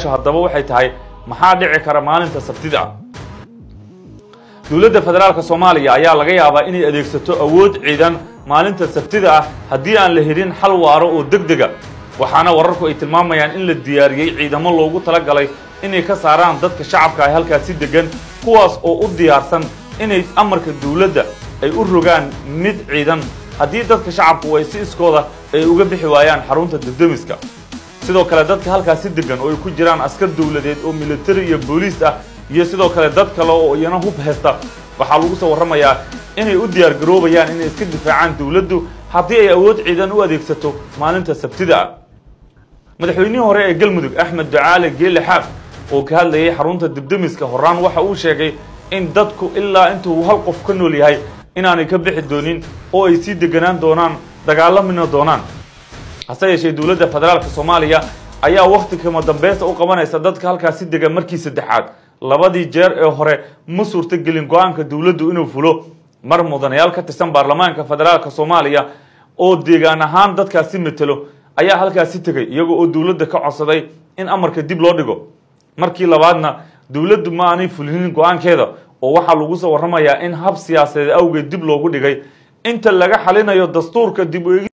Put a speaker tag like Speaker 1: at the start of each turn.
Speaker 1: su-aasha haddaba waxay tahay maxaa dhici kara maalinta sabtida ah dowladda federaalk soomaaliya ayaa laga yaabaa inay adeegsato awood ciidan maalinta sabtida ah haddii aan la helin xal waaro oo deg dega waxaana wararku ay tilmaamayaan in la diyaariyey ciidamo loogu talagalay inay ka saaraan dadka shacabka ah halkaasi degan kuwaas oo u diyaarsan inay amarka dowladda ay u rogaan mid ciidan haddii dadka shacabku ay si iskooda ay uga bixi waayaan xarunta debdemiska sidoo kale dadka halkaasi degan oo ay ku jiraan askar dowladeed oo militari iyo booliis ah iyo sidoo kale dad kale oo iyana hub haysta waxaa lagu soo warramayaa inay u diyaar garoobayaan inay iska difaacaan dowladdu haddii ay awood ciidan u adeegsato maalinta sabtida ah madaxweynihii hore ee galmudug axmed ducaale geele xaab oo ka hadlayay xarunta debdemiska horaan waxa uu sheegay in dadku ilaa intuu hal qof ka nool yahay inaanay ka bixi doonin oo ay sii deganaan doonaan dagaalamina doonaan hase yeeshee dowladda federaalka soomaaliya ayaa wakhti kama dambaysta u qabanaysa dadka halkaasi degan markii saddexaad labadii jeer ee hore ma suurtogelin go-aanka dowladdu inuu fulo mar mudanayaal ka tirsan baarlamaanka federaalka soomaaliya oo deegaan ahaan dadkaasi matelo ayaa halkaasi tegay iyagoo oo dowladda ka codsaday in amarka dib loo dhigo markii labaadna dowladdu ma aanay fulinin go-aankeeda oo waxaa lagu soo warramayaa in hab siyaasadeed awgeed dib loogu dhigay inta laga xalinayo dastuurka dib u